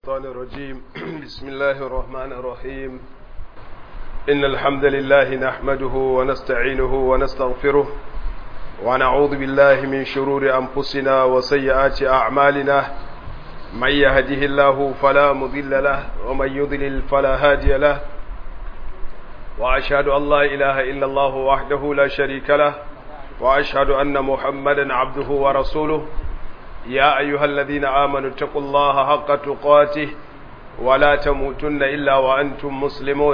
الشيطان الرجيم بسم الله الرحمن الرحيم إن الحمد لله نحمده ونستعينه ونستغفره ونعوذ بالله من شرور أنفسنا وسيئات أعمالنا من يهده الله فلا مضل له ومن يضلل فلا هادي له وأشهد أن لا إله إلا الله وحده لا شريك له وأشهد أن محمدا عبده ورسوله يا أيها الذين آمنوا اتقوا الله حق تقاته ولا تموتن إلا وأنتم مسلمون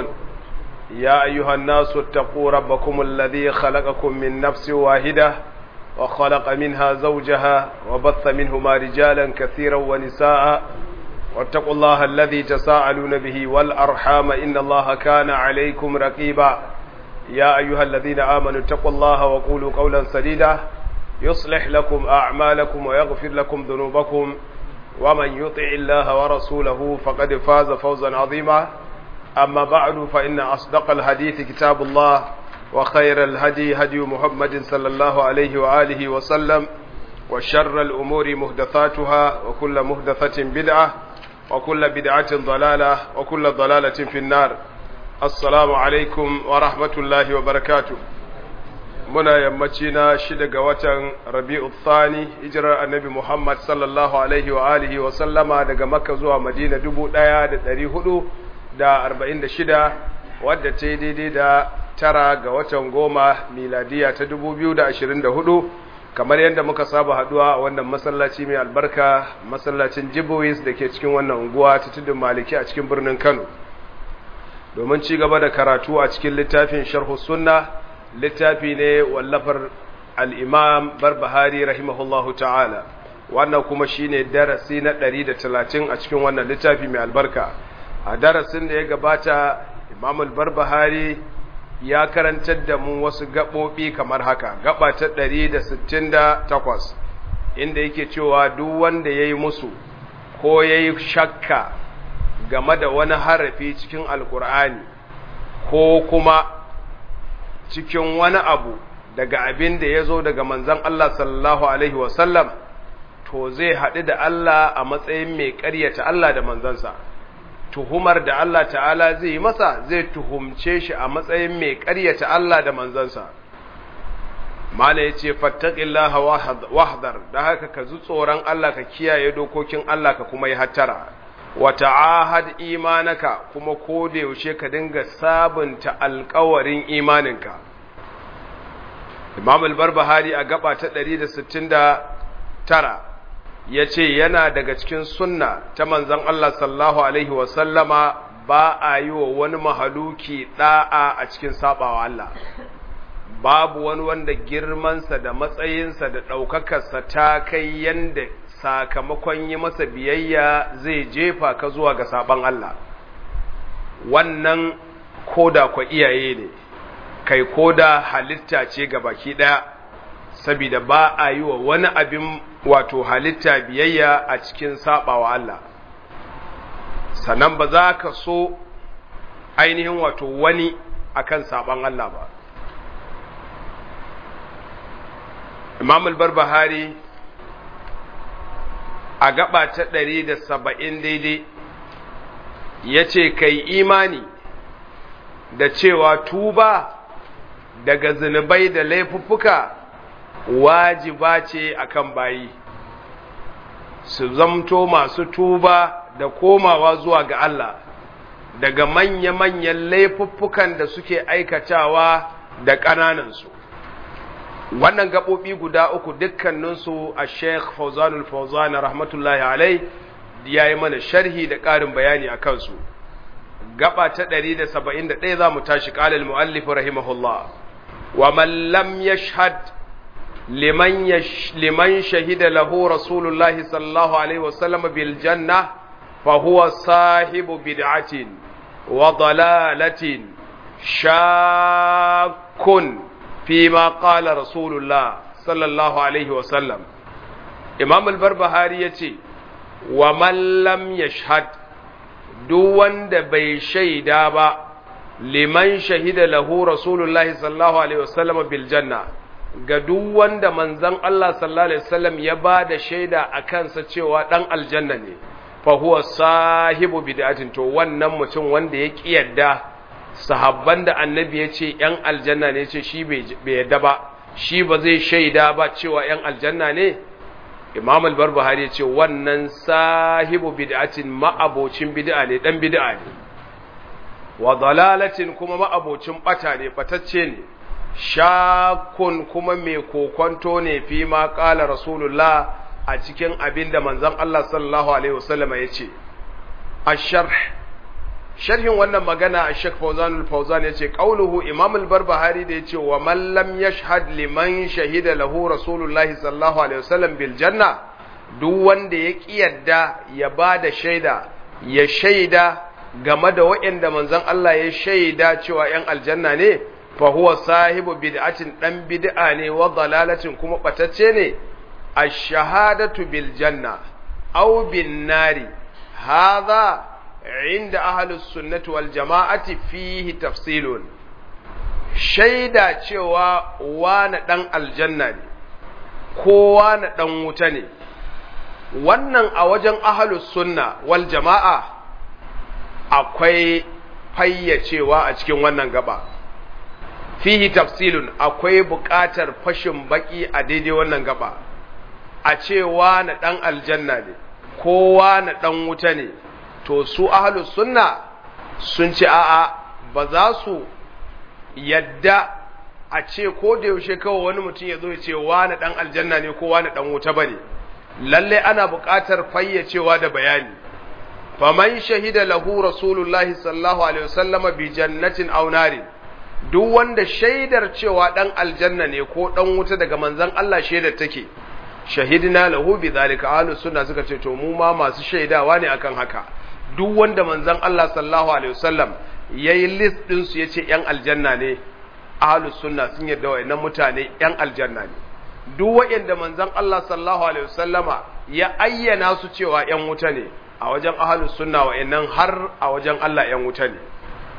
يا أيها الناس اتقوا ربكم الذي خلقكم من نفس واحدة وخلق منها زوجها وبث منهما رجالا كثيرا ونساء واتقوا الله الذي تساءلون به والأرحام إن الله كان عليكم رقيبا يا أيها الذين آمنوا اتقوا الله وقولوا قولا سديدا يصلح لكم أعمالكم ويغفر لكم ذنوبكم ومن يطع الله ورسوله فقد فاز فوزا عظيما أما بعد فإن أصدق الحديث كتاب الله وخير الهدي هدي محمد صلى الله عليه وآله وسلم وشر الأمور مهدثاتها وكل مهدثة بدعة وكل بدعة ضلالة وكل ضلالة في النار السلام عليكم ورحمة الله وبركاته muna yammaci na shida ga watan rabi'u thani hijirar annabi muhammad sallallahu alaihi wa alihi wa sallama daga makka zuwa madina dubu ɗaya da ɗari hudu da arba'in da shida wadda ta yi daidai da tara ga watan goma miladiya ta dubu biyu da ashirin da hudu kamar yadda muka saba haduwa a wannan masallaci mai albarka masallacin jibois da ke cikin wannan unguwa ta tudun maliki a cikin birnin kano domin ci gaba da karatu a cikin littafin sharhu sunna littafi ne wallafar al'imam barbahari rahimahullahu ta'ala wannan kuma shi ne darasi na ɗari da talatin a cikin wannan littafi mai albarka a darasin da ya gabata imam barbahari ya karantar da mu wasu gaɓoɓi kamar haka gaba ta ɗari da sittin da takwas inda yake cewa duk wanda ya yi musu ko ya yi shakka game da wani harafi cikin alkur'ani ko kuma cikin wani abu daga abin da ya zo daga manzan Allah sallallahu Alaihi wasallam to zai haɗu da Allah a matsayin mai ƙaryata Allah da manzansa tuhumar da Allah ta'ala zai yi masa zai tuhumce shi a matsayin mai ƙaryata Allah da manzansa mala ya ce fattaƙillaha wahdar da haka ka zu tsoron Allah ka kiyaye dokokin Allah ka kuma yi hattara wata ahad imanaka kuma ko da yaushe ka dinga sabunta alkawarin imaninka imam al-barbahari a gaba ta 169 ya ce yana daga cikin sunna ta manzan Allah sallahu alaihi wasallama ba a yi wa wani mahaluki da'a a cikin sabawa Allah babu wani wanda girmansa da matsayinsa da ɗaukakarsa ta kai yanda sakamakon yi masa biyayya zai jefa ka zuwa ga saban Allah wannan koda kwa iyaye ne kai koda halitta ce ga baki ɗaya saboda ba a yi wa wani abin wato halitta biyayya a cikin sabawa Allah sannan ba za ka so ainihin wato wani akan saban Allah ba Imam al-Barbahari a gaba ta ɗari da saba'in daidai ya ce kai imani da cewa tuba daga zunubai da laifuffuka wajiba ce akan bayi su zamto masu tuba da komawa zuwa ga Allah daga manya-manyan laifuffukan da suke aikatawa da ƙananansu wannan gaɓoɓi guda uku dukkaninsu a sheikh fauzanul fauzan rahmatullahi alai ya yi mana sharhi da ƙarin bayani a kansu gaba ta 171 za mu tashi ƙalil mu'allif rahimahullah wa man lam yashhad liman liman shahida lahu rasulullahi sallallahu alaihi wasallam bil janna fa huwa sahibu bid'atin wa dalalatin shakkun فيما قال رسول الله صلى الله عليه وسلم امام البربهاري yace wa man lam yashhad duk wanda bai shaida ba liman shahida lahu rasulullahi sallallahu alaihi wasallam bil janna ga duk wanda manzon Allah sallallahu alaihi wasallam ya ba da shaida a kansa cewa dan aljanna ne fa huwa sahibu bid'atin to wannan mutum wanda ya kiyarda sahabban da annabi ya ce ‘yan aljanna ne ce shi bai yadda ba shi ba zai shaida ba cewa ‘yan aljanna ne imam al-barbahari ya ce wannan sahibu bid'atin ma'abocin bid'a ne dan bid'a ne wa dalalatin kuma ma'abocin bata ne batacce ne shakun kuma mai kokonto ne fi ma qala rasulullah a cikin abin da manzon Allah sallallahu alaihi wasallama ya ce asharh sharhin wannan magana a Sheikh Fawzan al-Fawzan yace qauluhu Imam al-Barbahari da yace wa man lam yashhad liman shahida lahu Rasulullahi sallallahu alaihi wasallam bil janna duk wanda ya kiyarda ya bada shaida ya shaida game da waɗanda manzon Allah ya shaida cewa ‘yan aljanna ne, fa huwa sahibu bid'atin ɗan bid'a ne wa dalalatin kuma ɓatacce ne, a shahadatu bil janna, au bin nari, haza inda ahalus sunnati wal jama'ati fihi tafsilun. Shaida cewa wane ɗan aljanna ne, ko wane ɗan wuta ne, wannan a wajen ahalus sunna wal jama'a akwai fayyacewa a cikin wannan gaba fihi tafsilun akwai buƙatar fashin baki a daidai wannan gaba a cewa na ɗan aljanna ne kowa na ɗan wuta ne to su ahalus sunna sun ce a'a ba za su yadda a ce ko da yaushe kawai wani mutum ya zo ya ce wa na ɗan aljanna ne kowa na ɗan wuta ba ne lalle ana buƙatar fayyacewa da bayani faman shahida lahu rasulullahi sallallahu alaihi wasallam bi jannatin aw narin duk wanda shaidar cewa dan aljanna ne ko dan wuta daga manzon Allah shaidar take shahidna lahu bi zalika ahlus sunna suka ce to mu ma masu shaidawa ne akan haka duk wanda manzon Allah sallallahu alaihi wasallam yayi list din su yace yan aljanna ne ahlus sunna sun yarda wayannan mutane yan aljanna ne duk wayanda manzon Allah sallallahu alaihi wasallama ya ayyana su cewa yan wuta ne a wajen ahalus sunna wa'annan har a wajen Allah ‘yan wuta ne.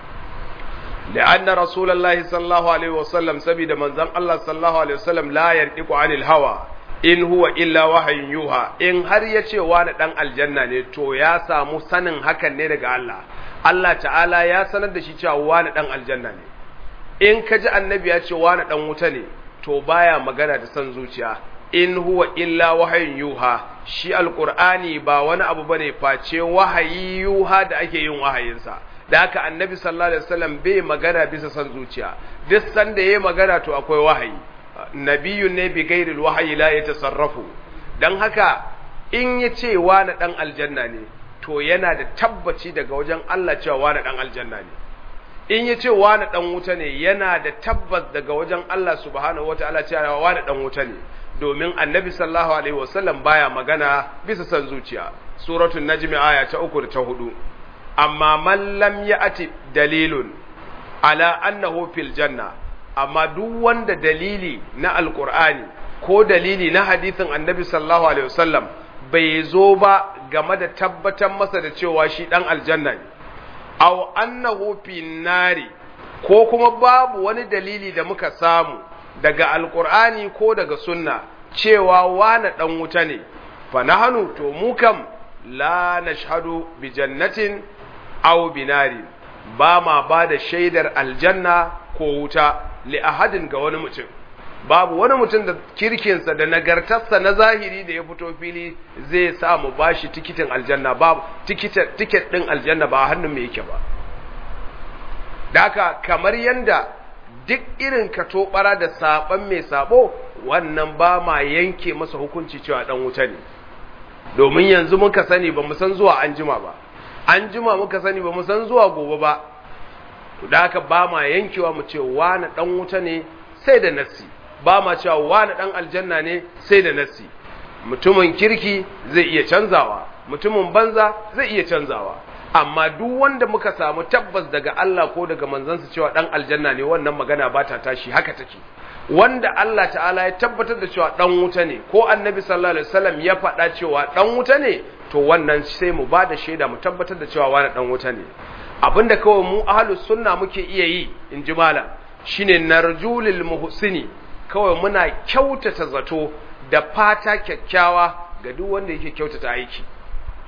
La'anna Rasulallah sallallahu Alaihi wasallam saboda manzan Allah sallallahu Alaihi wasallam la yantiku anil hawa in huwa illa wahayin yuha in har ya ce wani ɗan aljanna ne to ya samu sanin hakan ne daga Allah. Allah ta'ala ya sanar da shi cewa wani ɗan aljanna ne. In ka ji annabi ya ce wani ɗan wuta ne to baya magana da son zuciya in huwa illa wahayin yuha shi alqur'ani ba wani abu bane face wahayi yuha da ake yin wahayinsa da haka annabi sallallahu alaihi wasallam bai magana bisa san zuciya duk sanda yayi magana to akwai wahayi nabiyun ne bi ghairil wahayi la yatasarrafu dan haka in yace wani dan aljanna ne to yana da tabbaci daga wajen Allah cewa wani dan aljanna ne in yace wani dan wuta ne yana da tabbas daga wajen Allah subhanahu wataala cewa wani dan wuta ne domin annabi sallallahu alaihi wasallam baya magana bisa san zuciya suratul najmi aya ta uku da ta hudu amma man lam ya'ti dalilun ala annahu fil janna amma duk wanda dalili na alqur'ani ko dalili na hadisin annabi sallallahu alaihi wasallam bai zo ba game da tabbatar masa da cewa shi dan aljanna ne aw annahu fin nari ko kuma babu wani dalili da muka samu daga alkur'ani ko daga sunna cewa wane ɗan wuta ne fa nahanu to mu kam la nashhadu bi jannatin aw binari ba ma ba da shaidar aljanna ko wuta li ahadin ga wani mutum babu wani mutum da kirkinsa da nagartarsa na zahiri da ya fito fili zai sa mu bashi tikitin aljanna babu tikitin tiket din aljanna ba hannun me yake ba da haka kamar yanda duk irin ka tobara da saban mai sabo wannan ba ma yanke masa hukunci cewa dan wuta ne domin yanzu muka sani ba mu san zuwa an jima ba an jima muka sani ba mu san zuwa gobe ba da haka ba ma yankewa mu ce wani dan wuta ne sai da nassi ba ma cewa wani dan aljanna ne sai da nassi mutumin kirki zai iya canzawa mutumin banza zai iya canzawa amma duk wanda muka samu tabbas daga Allah ko daga manzansa cewa dan aljanna ne wannan magana ba ta tashi haka take wanda Allah ta'ala ya tabbatar da cewa dan wuta ne ko annabi sallallahu alaihi wasallam ya faɗa cewa dan wuta ne to wannan sai mu ba da shaida mu tabbatar da cewa wani dan wuta ne abinda kawai mu ahlus sunna muke iya yi in ji malam shine narjulil muhsini kawai muna kyautata zato da fata kyakkyawa ga duk wanda yake kyautata aiki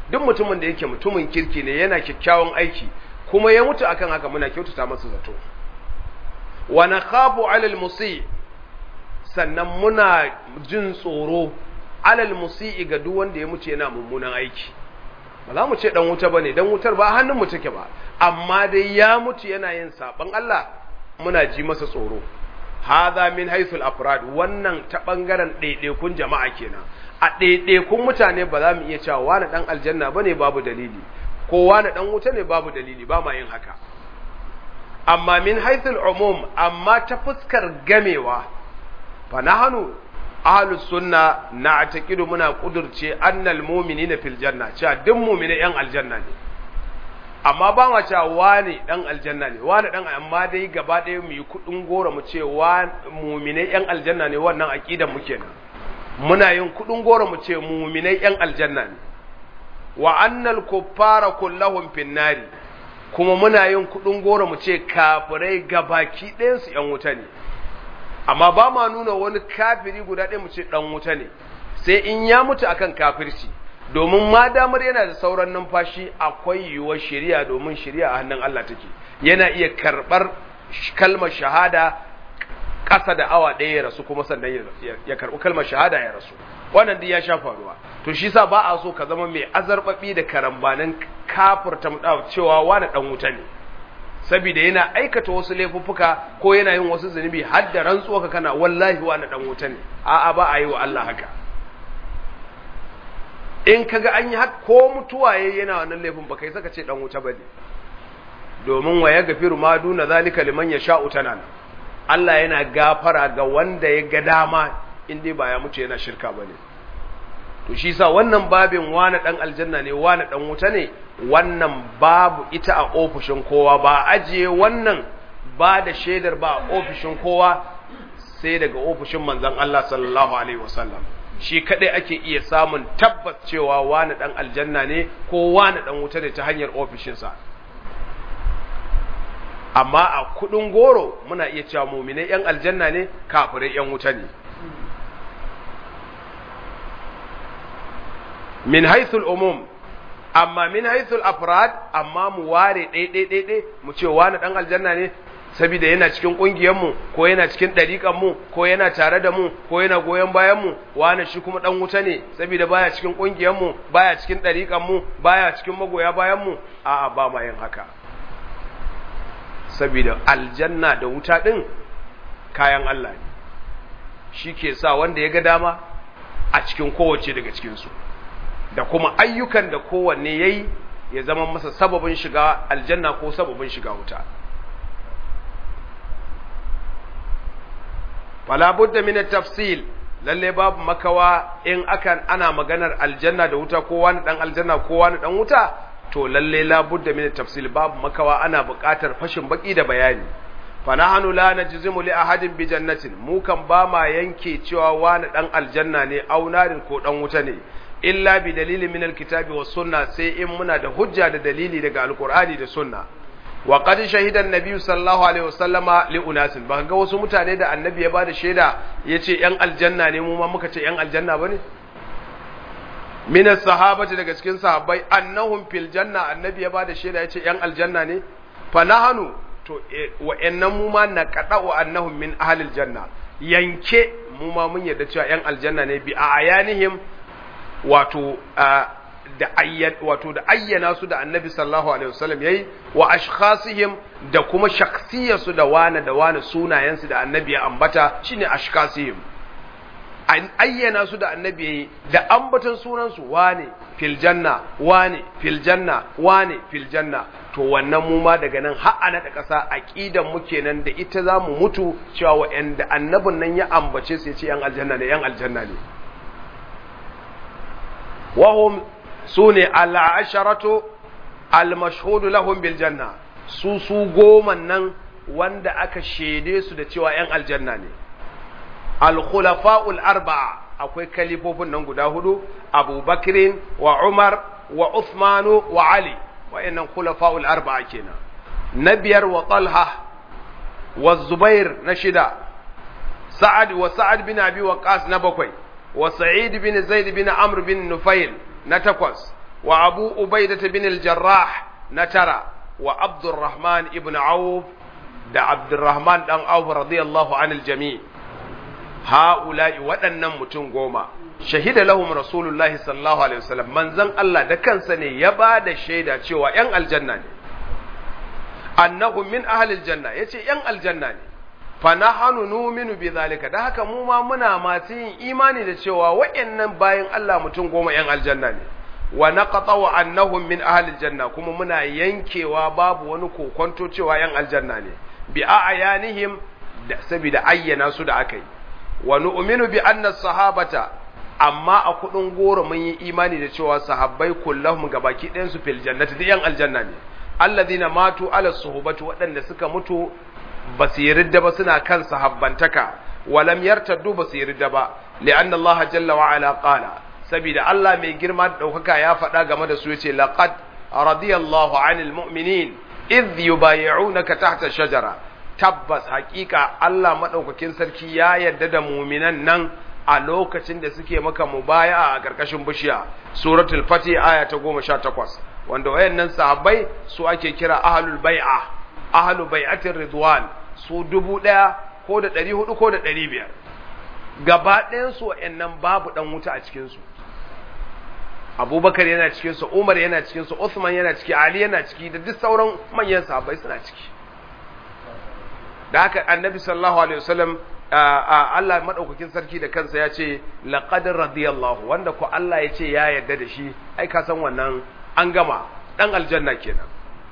duk mutumin da yake mutumin kirki ne yana kyakkyawan aiki kuma ya mutu akan haka muna kyautata masa zato wa nakhafu 'ala al-musi sannan muna jin tsoro 'ala al-musi ga duk wanda ya mutu yana mummunan aiki ba za mu ce dan wuta bane dan wutar ba hannun mu take ba amma dai ya mutu yana yin saban Allah muna ji masa tsoro hadha min haythul afrad wannan ta bangaren ɗaiɗaikun jama'a kenan a ɗaiɗaikun mutane ba za mu iya cewa wani dan aljanna bane babu dalili ko wani dan wuta ne babu dalili ba ma yin haka amma min haythul umum amma ta fuskar gamewa fa nahnu ahlus sunna na'taqidu muna kudurce annal mu'minina fil janna cewa duk mu'mina yan aljanna ne amma ba ma cewa wani dan aljanna ne wani dan amma dai gaba ɗaya mu yi kudin gora mu ce wa mu'minai yan aljanna ne wannan aqidan mu kenan muna yin kudin gora mu ce mu'minai yan aljanna ne wa annal kuffara kullahum fin nari kuma muna yin kudin gora mu ce kafirai gabaki ɗayan su yan wuta ne amma ba ma nuna wani kafiri guda ɗaya mu ce dan wuta ne sai in ya mutu akan kafirci domin ma damar yana da sauran numfashi akwai yiwuwar shari'a domin shari'a a hannun Allah take yana iya karɓar kalmar shahada ƙasa da awa ɗaya ya rasu kuma sannan ya karɓi kalmar shahada ya rasu wannan duk ya sha faruwa to shi sa ba a so ka zama mai azarbaɓi da karambanin kafurta cewa wani ɗan wuta ne saboda yana aikata wasu laifuffuka ko yana yin wasu zunubi har da rantsuwa ka kana wallahi wani ɗan wuta ne a'a ba a yi wa Allah haka in kaga an yi haka ko mutuwa yayi yana wannan laifin ba kai saka ce dan wuta bane domin wa ya gafiru ma duna zalika liman yasha'u tanana Allah yana gafara ga wanda ya ga dama in dai ba ya mutu yana shirka bane to shi sa wannan babin wani dan aljanna ne wani dan wuta ne wannan babu ita a ofishin kowa ba ajiye wannan ba da shaidar ba a ofishin kowa sai daga ofishin manzon Allah sallallahu alaihi wasallam shi kadai ake iya samun tabbas cewa wani dan aljanna ne ko wani dan wuta ne ta hanyar ofishinsa amma a kudin goro muna iya cewa muminai yan aljanna ne kafirai yan wuta ne min haithul umum amma min haithul afrad amma mu ware ɗaiɗaiɗaiɗai mu ce wani ɗan aljanna ne saboda yana cikin ƙungiyarmu ko yana cikin ɗariƙanmu ko yana tare da mu ko yana goyon bayanmu wani shi kuma ɗan wuta ne saboda baya cikin ƙungiyarmu baya cikin ɗariƙanmu baya cikin magoya bayanmu a'a ba ma yin haka saboda aljanna da wuta ɗin kayan Allah ne shi ke sa wanda ya ga dama a cikin kowace daga cikinsu da kuma ayyukan da kowanne ya yi ya zama masa sababin shiga aljanna ko sababin shiga wuta fala budda min tafsil lalle babu makawa in akan ana maganar aljanna da wuta ko wani dan aljanna ko wani dan wuta to lalle la budda min tafsil babu makawa ana buƙatar fashin baki da bayani fa nahnu la najzimu li ahadin bi jannatin mu kan ba ma yanke cewa wani dan aljanna ne au narin ko dan wuta ne illa bi dalilin min alkitabi was sunna sai in muna da hujja da dalili daga alqur'ani da sunna wa qad shahida an-nabi sallallahu alaihi wasallama li unasin ba ga wasu mutane da annabi ya bada shaida yace yan aljanna ne mu ma muka ce yan aljanna bane min as-sahabati daga cikin sahabbai annahum fil janna annabi ya bada shaida yace yan aljanna ne fa nahanu to wa'annan mu ma naqada'u annahum min ahlil janna yanke mu ma mun yarda cewa yan aljanna ne bi ayanihim wato da ayyan wato da ayyana su da annabi sallallahu alaihi wasallam yayi wa ashkhasihim da kuma shakhsiyarsu da wane da wane sunayensu da annabi ya ambata shine ashkhasihim an ayyana su da annabi yayi da ambatan sunan su wane fil janna wane fil janna wane fil janna to wannan mu ma daga nan har ana da ƙasa aqidan mu kenan da ita zamu mutu cewa wa'anda annabin nan ya ambace su yace yan aljanna ne yan aljanna ne وهم سوني العشرة المشهود لهم بالجنة su su goman nan wanda aka shaide su da cewa ‘yan aljanna ne al-khulafa'ul arba'a akwai kalifofin nan guda hudu abubakirin wa umar wa uthmanu wa ali wa'yannan khulafa'ul arba'a kenan na biyar wa talha wa zubair na shida sa'ad wa sa'ad bin abi waqas na bakwai wa sa'id bin zaid bin amr bin nufail na takwas wa abu ubaidah bin al-jarrah na tara wa abdurrahman ibn auf da abdurrahman dan auf radiyallahu anil jami ha'ula'i waɗannan mutum goma shahida lahum rasulullahi sallallahu alaihi wasallam manzon Allah da kansa ne ya ba da shaida cewa ‘yan aljanna ne annahum min ahlil janna yace ‘yan aljanna ne fa nahnu numinu bi zalika da haka mu ma muna masu yin imani da cewa waɗannan bayan Allah mutum goma ‘yan aljanna ne wa naqta'u annahum min ahlil janna kuma muna yankewa babu wani kokonto cewa ‘yan aljanna ne bi a'yanihim da saboda ayyana su da aka yi wa nu'minu bi anna sahabata amma a kudin goro mun yi imani da cewa sahabbai kullahum gabaki ɗayan su fil jannati da yan aljanna ne alladhina matu ala suhbati waɗanda suka mutu ba su yi ridda ba suna kan sahabbantaka walam yartaddu ba su yi ridda ba li'anna Allah jalla wa ala qala saboda Allah mai girma da daukaka ya faɗa game da su yace laqad radiyallahu 'anil mu'minin idh yubayyi'unaka tahta shajara tabbas hakika Allah madaukakin sarki ya yarda da mu'minan nan a lokacin da suke maka mubaya a ƙarƙashin bishiya suratul fati aya ta goma sha takwas wanda wayannan sahabbai su ake kira ahlul bai'a ahlu bai'atir ridwan su dubu ɗaya ko da ɗari hudu ko da ɗari biyar gaba ɗayan su wayannan babu ɗan wuta a cikin su abubakar yana cikin su umar yana cikin su usman yana ciki ali yana ciki da duk sauran manyan sahabbai suna ciki da haka annabi sallallahu alaihi wasallam Allah madaukakin sarki da kansa ya ce laqad radiyallahu wanda ko Allah ya ce ya yarda da shi ai ka san wannan an gama dan aljanna kenan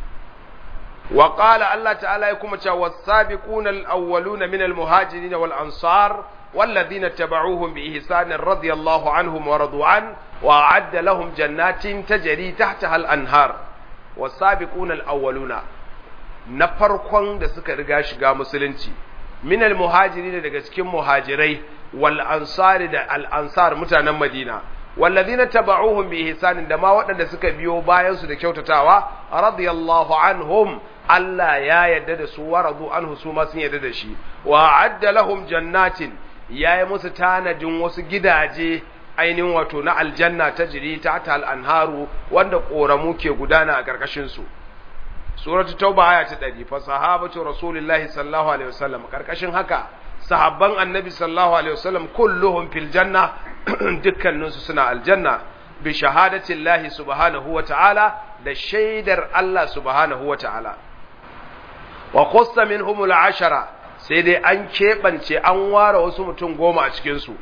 wa qala Allah ta'ala ya kuma cewa was-sabiquna al-awwaluna min al-muhajirin wal ansar والذين اتبعوهم بإحسان رضي الله عنهم ورضوا عنه وأعد لهم جنات تجري تحتها الأنهار والسابقون الأولون نفرقون da suka riga shiga musulunci min al-muhajirin daga cikin muhajirai wal ansari da al ansar mutanen Madina walladhina taba'uhum bi ihsanin da ma waɗanda suka biyo bayan su da kyautatawa radiyallahu anhum Allah ya yarda da su wa radu anhu su ma sun yarda da shi wa adda lahum jannatin yayi musu tanadin wasu gidaje ainihin wato na aljanna ta jiri ta tal anharu wanda koramu ke gudana a karkashin su suratu tauba aya ta 100 fa sahabatu rasulillahi sallallahu alaihi wasallam karkashin haka sahabban annabi sallallahu alaihi wasallam kulluhum fil janna dukkanin su suna aljanna bi shahadati llahi subhanahu wa ta'ala da shaidar Allah subhanahu wa ta'ala wa qussa minhum al ashara sai dai an keɓance an ware wasu mutum goma a cikin su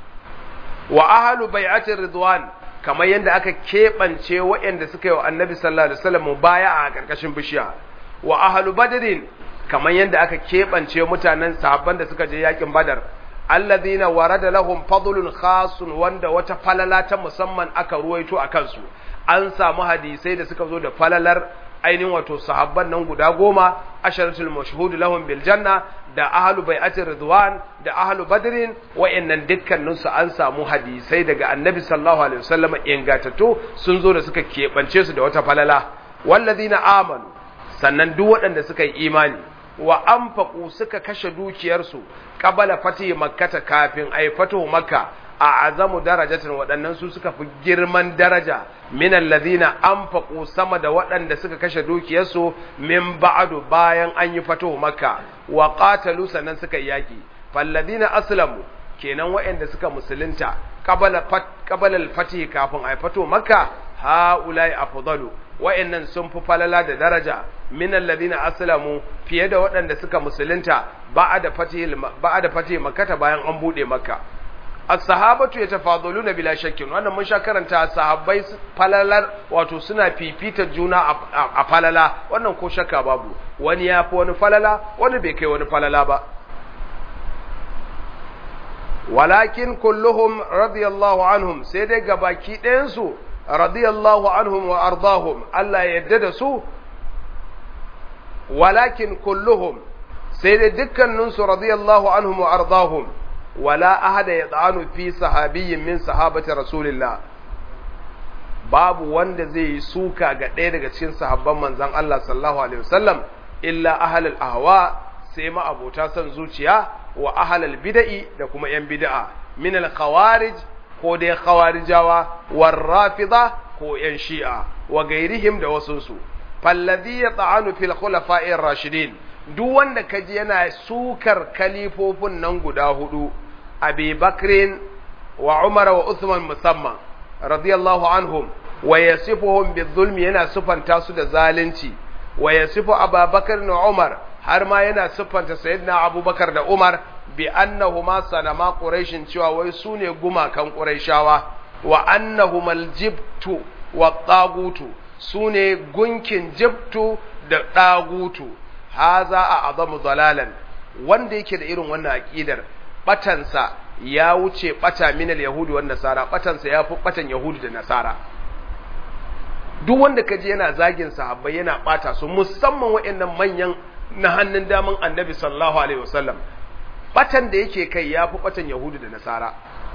wa ahlu bai'atir ridwan kamar yadda aka keɓance waɗanda suka yi wa annabi sallallahu alaihi wasallam baya a ƙarƙashin bishiya wa ahlu badrin kamar yadda aka keɓance mutanen sahabban da suka je yakin badar alladhina warada lahum fadlun khasun wanda wata falala ta musamman aka ruwaito a kansu an samu hadisai da suka zo da falalar ainihin wato sahabban nan guda goma asharatul mashhud lahum bil janna da ahlu bai'atir ridwan da ahlu badrin wa'annan dukkanin su an samu hadisai daga annabi sallallahu alaihi wasallam ingatattu sun zo da suka keɓance su da wata falala wallazina amanu sannan duk waɗanda suka yi imani wa anfaqu suka kashe dukiyarsu qabala fati makkata kafin ay fatu makka a azamu darajatin waɗannan su suka fi girman daraja min alladhina anfaqu sama da waɗanda suka kashe dukiyarsu min ba'du bayan an yi fatu makka wa qatalu sannan suka yaki falladhina aslamu kenan waɗanda suka musulunta qabala fat qabala al-fatih kafin ay fatu makka haulai afdalu wa'annan sun fi falala da daraja min alladhina aslamu fiye da waɗanda suka musulunta ba'da fatih ba'da fatih makkata bayan an bude makka as-sahabatu yatafadaluna bila shakkin wannan mun sha karanta sahabbai falalar wato suna fifita juna a falala wannan ko shakka babu wani ya fi wani falala wani bai kai wani falala ba walakin kulluhum radiyallahu anhum sai dai gabaki ɗayan su radiyallahu anhum wa ardahum Allah ya yarda da su walakin kulluhum sai dai dukkaninsu radiyallahu anhum wa ardahum wala ahada ya tsanu fi sahabiyyin min sahabati rasulillah babu wanda zai yi suka ga ɗaya daga cikin sahabban manzon Allah sallallahu alaihi wasallam illa ahlul ahwa sai ma abota son zuciya wa ahlul bid'i da kuma yan bid'a min al khawarij ko dai khawarijawa war rafida ko ‘yan shi'a wa gairihim da wasunsu fallazi ya ta'anu fil khulafa'ir rashidin duk wanda kaji yana sukar kalifofin nan guda hudu abi bakrin wa umar wa usman musamman radiyallahu anhum wa yasifuhum bizulmi yana sufanta su da zalunci wa yasifu ababakar na umar har ma yana siffanta sayyidina abubakar da umar bi annahuma sanama quraishin cewa wai su ne gumakan quraishawa wa annahumal jibtu wa tagutu su ne gunkin jibtu da tagutu haza a azamu dalalan wanda yake da irin wannan aqidar batansa ya wuce bata minal yahudi wan nasara batansa ya fi batan yahudi da nasara duk wanda kaji yana zagin sahabbai yana bata su musamman waɗannan manyan na hannun daman annabi sallallahu alaihi wasallam batan da yake kai ya fi batan yahudu da nasara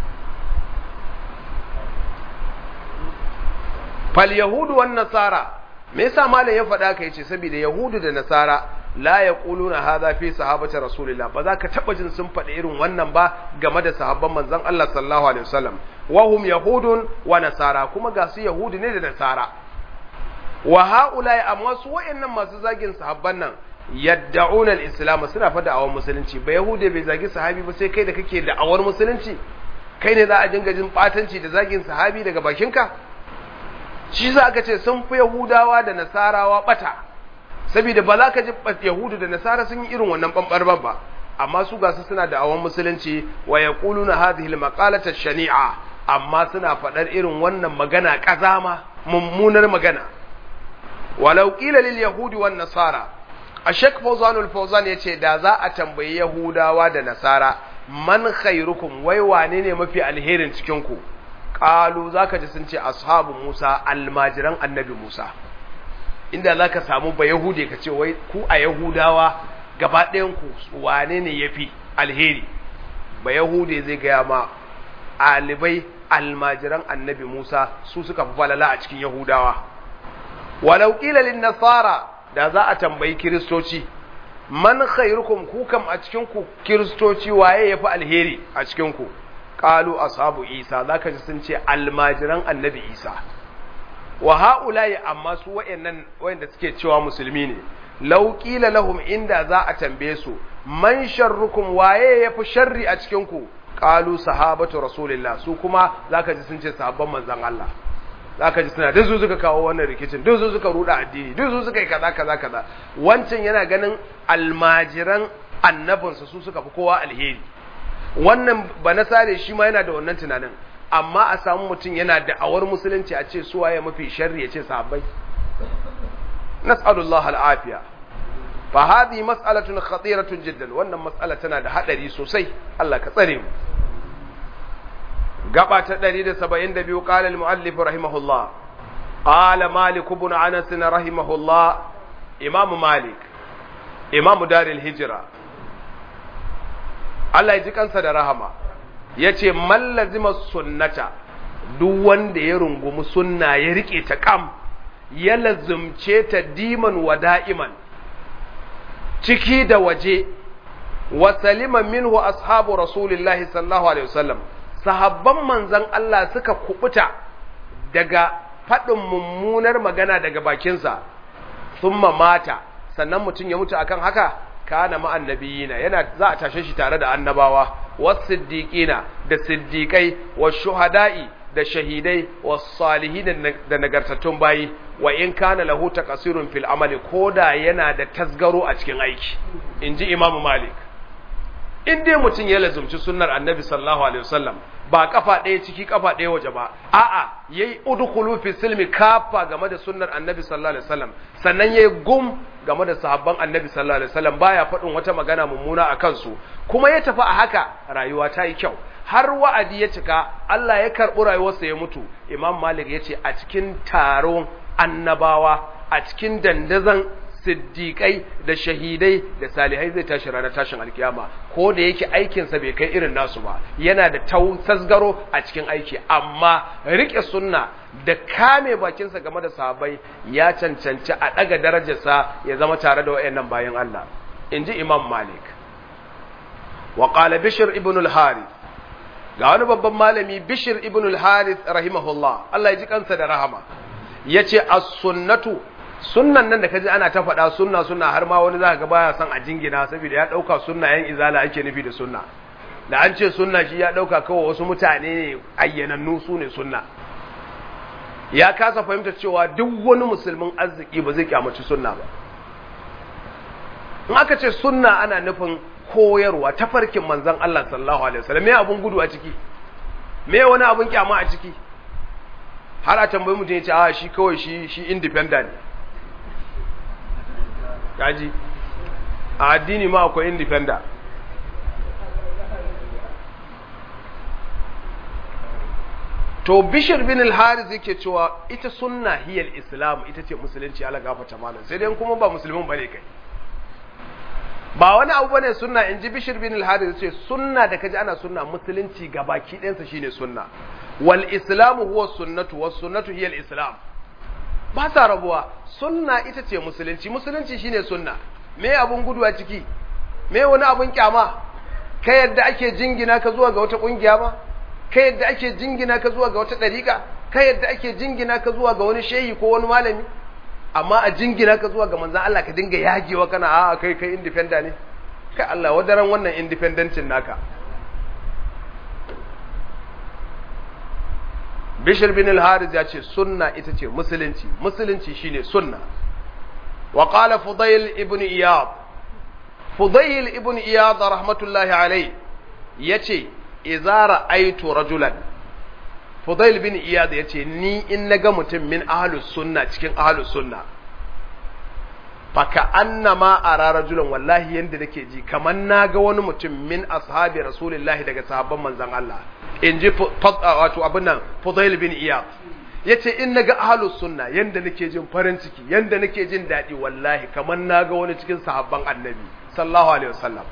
fal yahudu wan nasara me yasa malam ya faɗa ka yace saboda yahudu da nasara la yaquluna hadha fi sahabati rasulillah ba za ka taba jin sun faɗi irin wannan ba game da sahabban manzon Allah sallallahu alaihi wasallam wa hum yahudun wa nasara kuma ga su yahudu ne da nasara wa haula amma su wayannan masu zagin sahabban nan yadda'una al-islam suna fa da'awar musulunci ba yahude bai zagi sahabi ba sai kai da kake da'awar musulunci kai ne za a dinga jin batanci da zagin sahabi daga bakinka shi za ka ce sun fi yahudawa da nasarawa bata saboda ba za ka ji yahudu da nasara sun yi irin wannan bambarban ba amma su gasu suna da'awar musulunci wa yaquluna hadhihi al-maqalata shani'a amma suna faɗar irin wannan magana kazama mummunar magana walau qila lil yahudi wan nasara a shek fauzanul fauzan ya ce da za a tambayi yahudawa da nasara man khairukum wai wane ne mafi alherin cikinku ƙalu za ka ji sun ce ashabu musa almajiran annabi musa inda za ka samu ba yahude ka ce wai ku a yahudawa gaba ɗayanku wane ne ya fi alheri ba yahude zai gaya ma alibai almajiran annabi musa su suka fi falala a cikin yahudawa walau ƙila lin nasara da za a tambayi kiristoci man khairukum ku kam a cikin ku kiristoci waye yafi alheri a cikin ku qalu ashabu isa zaka ji sun ce almajiran annabi isa wa haula'i amma su wayannan wayanda suke cewa musulmi ne law qila lahum inda za a tambaye su man sharrukum waye yafi sharri a cikin ku qalu sahabatu rasulillah su kuma zaka ji sun ce sahabban manzon Allah zaka ji suna duk su suka kawo wannan rikicin duk su suka ruda addini duk su suka yi kaza kaza kaza wancan yana ganin almajiran annabinsa su suka fi kowa alheri wannan ba na sare shi ma yana da wannan tunanin amma a samu mutum yana da awar musulunci a ce su waye mafi sharri ya ce sahabbai nas'alullah al'afiya fa hadhihi mas'alatun khatiratun jiddan wannan mas'ala tana da hadari sosai Allah ka tsare mu gaba ta 172 qala al-muallif rahimahullah qala malik ibn anas rahimahullah imam malik imam daril hijra Allah ya ji kansa da rahama yace man lazima sunnata duk wanda ya rungumi sunna ya rike ta kam ya lazumce ta diman wa da'iman ciki da waje wa salima minhu ashabu rasulillahi sallallahu alaihi wasallam sahabban manzan Allah suka kubuta daga faɗin mummunar magana daga bakinsa thumma mata sannan mutum ya mutu akan haka kana ma annabiyina yana za a tashe shi tare da annabawa was siddiqina da siddiqai was shuhada'i da shahidai was salihin da nagartattun bayi wa in kana lahu taqsirun fil amali koda yana da tasgaro a cikin aiki inji imamu malik in dai mutum ya lazumci sunnar annabi sallallahu alaihi wasallam ba kafa ɗaya ciki kafa ɗaya waje ba a'a yayi udkhulu fi silmi kafa game da sunnar annabi sallallahu alaihi wasallam sannan yayi gum game da sahabban annabi sallallahu alaihi wasallam baya faɗin wata magana mummuna a kansu kuma ya tafi a haka rayuwa ta yi kyau har wa'adi ya cika Allah ya karɓi rayuwarsa ya mutu imam malik ya ce a cikin taron annabawa a cikin dandazon siddiƙai da shahidai da salihai zai tashi ranar tashin alkiyama ko da yake aikinsa bai kai irin nasu ba yana da tasgaro a cikin aiki amma riƙe sunna da kame bakinsa game da sahabbai ya cancanci a ɗaga darajarsa ya zama tare da wayannan bayan Allah in ji imam malik wa qala bishr ibn al-harith ga wani babban malami bishir ibn al-harith rahimahullah Allah ya ji kansa da rahama yace as-sunnatu sunnan nan da kaji ana ta faɗa sunna sunna har ma wani zaka ga baya son a jingina saboda ya dauka sunna yan izala ake nufi da sunna da an ce sunna shi ya dauka kawai wasu mutane ne ayyanannu su ne sunna ya kasa fahimta cewa duk wani musulmin arziki ba zai kyamaci sunna ba in aka ce sunna ana nufin koyarwa tafarkin manzon Allah sallallahu alaihi wasallam me abun gudu a ciki me wani abun kyama a ciki har a tambayi mutum ya ce a shi kawai shi shi independent kaji a addini ma akwai independent to bishir bin al-haris yake cewa ita sunna hiyal islam ita ce musulunci ala gafata malam sai dai kuma ba musulmin bane kai ba wani abu bane sunna in ji bishir bin al-haris ce sunna da kaji ana sunna musulunci gabaki ɗayansa shine sunna wal islamu huwa sunnatu was sunnatu hiyal islam ba sa rabuwa sunna ita ce musulunci musulunci shine sunna me abun gudu a ciki me wani abun kyama ka yadda ake jingina ka zuwa ga wata kungiya ba ka yadda ake jingina ka zuwa ga wata ɗariƙa ka yadda ake jingina ka zuwa ga wani shehi ko wani malami amma a jingina ka zuwa ga manzan Allah ka dinga yagewa kana a kai kai independent ne kai Allah wadaran wannan independencin naka Bishir bin al-Haris ya ce sunna ita ce musulunci musulunci shine sunna wa qala Fudayl ibn Iyad Fudayl ibn Iyad rahmatullahi alayhi yace idza ra'aytu rajulan Fudail bin Iyad yace ni in naga mutum min ahlus sunna cikin ahlus sunna faka annama ara rajulan wallahi yanda nake ji kaman naga wani mutum min ashabi rasulullahi daga sahabban manzon Allah in ji wato abin nan Fudail bin Iyad yace in naga ahlus sunna yanda nake jin farin ciki yanda nake jin dadi wallahi kaman naga wani cikin sahabban annabi sallallahu alaihi wasallam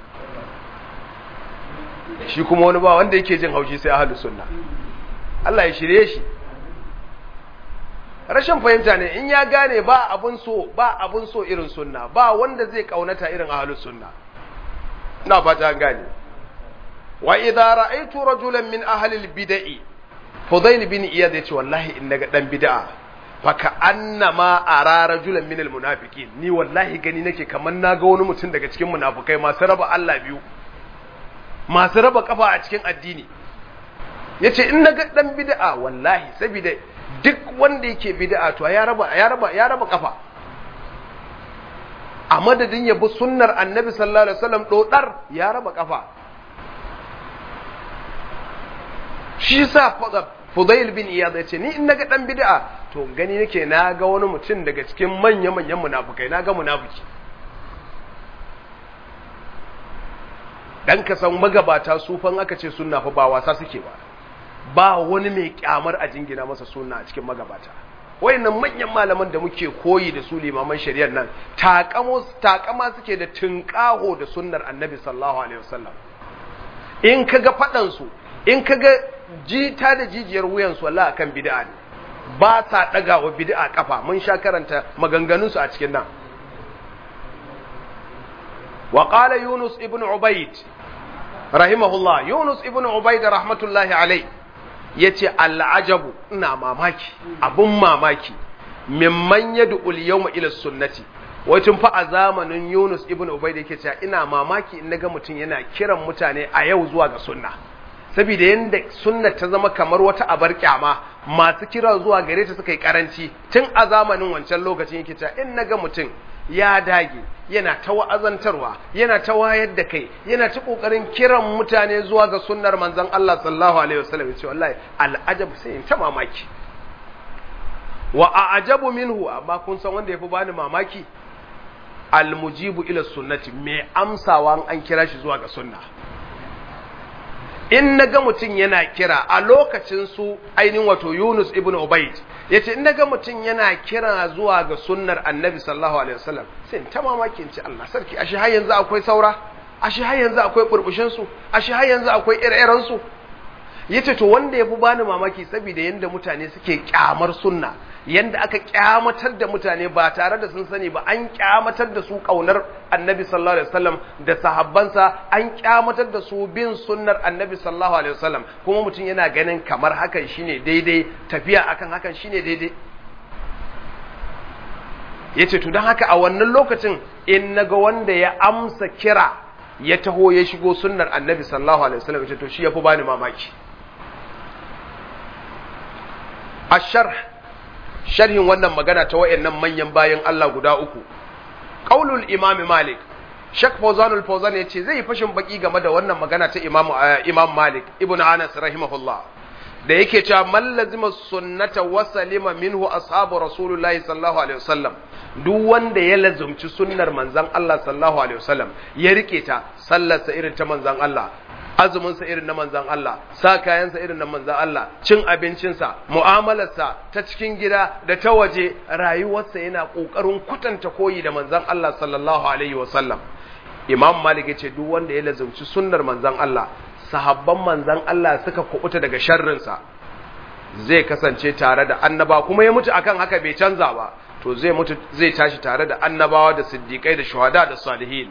shi kuma wani ba wanda yake jin haushi sai ahlus sunna Allah ya shirye shi rashin fahimta ne in ya gane ba abun so ba abun so irin sunna ba wanda zai kaunata irin ahlus sunna ina fata an gane wa idza ra'aytu rajulan min ahli al-bid'i Fudail bin Iyad yace wallahi in naga dan bid'a faka annama ara rajulan min al-munafiqin ni wallahi gani nake kaman naga wani mutum daga cikin munafukai masu raba Allah biyu masu raba kafa a cikin addini yace in naga dan bid'a wallahi saboda duk wanda yake bid'a to ya raba ya raba ya raba kafa a madadin ya bi sunnar annabi sallallahu alaihi wasallam dodar ya raba kafa shi sa Fudail bin Iyad yace ni in naga dan bid'a to gani nake na ga wani mutum daga cikin manya manyan munafukai na ga munafiki dan ka san magabata sufan aka ce sunna fa ba wasa suke ba ba wani mai kyamar a jingina masa sunna a cikin magabata wayannan manyan malaman da muke koyi da su limaman shari'ar nan takamo takama suke da tunƙaho da sunnar annabi sallallahu alaihi wasallam in kaga fadan su in kaga jita da jijiyar wuyan su wallahi akan bid'a ne ba sa daga wa bid'a kafa mun sha karanta maganganun su a cikin nan wa qala yunus ibn ubayd rahimahullah yunus ibn ubayd rahmatullahi alayhi yace al'ajabu ina mamaki abun mamaki mimman yad'ul yawma ila sunnati wacin fa a zamanin Yunus ibn Ubayd yake cewa ina mamaki in naga mutum yana kiran mutane a yau zuwa ga sunna saboda yanda sunna ta zama kamar wata abar kyama masu kira zuwa gare ta suka yi karanci tun a zamanin wancan lokacin yake cewa in naga mutum ya dage yana ta wa'azantarwa yana ta wayar da kai yana ta kokarin kiran mutane zuwa ga sunnar manzon Allah sallallahu alaihi wasallam yace wallahi al'ajab sai ta mamaki wa a'jabu minhu amma kun san wanda yafi bani mamaki almujibu ila sunnati mai amsawa an kira shi zuwa ga sunna in naga mutum yana kira a lokacin su ainihin wato Yunus ibn Ubayd yace in naga mutum yana kira zuwa ga sunnar Annabi sallallahu alaihi wasallam sai ta mamakin ci Allah sarki ashe har yanzu akwai saura ashe har yanzu akwai burbushin su ashe har yanzu akwai ire-iren su yace to wanda yafi bani mamaki saboda yanda mutane suke kyamar sunna yanda aka kyamatar da mutane ba tare da sun sani ba an kyamatar da su kaunar annabi sallallahu alaihi wasallam da sahabbansa an kyamatar da su bin sunnar annabi sallallahu alaihi wasallam kuma mutum yana ganin kamar hakan shine daidai tafiya akan hakan shine daidai yace to dan haka a wannan lokacin in naga wanda ya amsa kira ya taho ya shigo sunnar annabi sallallahu alaihi wasallam yace to shi yafi bani mamaki asharh sharhin wannan magana ta wayannan manyan bayan Allah guda uku qaulul imam malik shak fawzanul fawzan yace zai fashin baki game da wannan magana ta imam imam malik ibn anas rahimahullah da yake cewa man lazima sunnata wa salima minhu ashabu rasulullahi sallallahu alaihi wasallam duk wanda ya lazumci sunnar manzon Allah sallallahu alaihi wasallam ya rike ta sallarsa irin ta manzon Allah azuminsa irin na manzan Allah sa kayansa irin na manzan Allah cin abincinsa mu'amalarsa ta cikin gida da ta waje rayuwarsa yana ƙoƙarin kutanta koyi da manzan Allah sallallahu alaihi wasallam imam malik ya ce duk wanda ya lazumci sunnar manzan Allah sahabban manzan Allah suka kubuta daga sharrinsa zai kasance tare da annaba kuma ya mutu akan haka bai canza ba to zai mutu zai tashi tare da annabawa da siddiƙai da shuhada da salihin